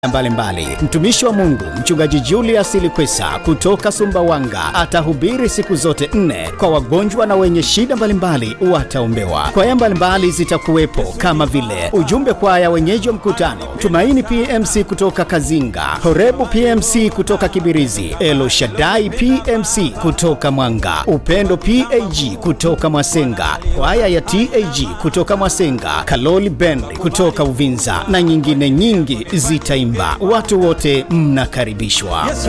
mbalimbali. Mtumishi wa Mungu Mchungaji Julius Ilikwesa kutoka Sumbawanga atahubiri siku zote nne kwa wagonjwa na wenye shida mbalimbali wataombewa. Kwaya mbalimbali zitakuwepo kama vile ujumbe kwaya wenyeji wa mkutano, Tumaini PMC kutoka Kazinga, Horebu PMC kutoka Kibirizi, Elo Shaddai PMC kutoka Mwanga, Upendo PAG kutoka Mwasenga, kwaya ya TAG kutoka Mwasenga, Kaloli Band kutoka Uvinza na nyingine nyingi zitaimba. Watu wote mnakaribishwa. Yesu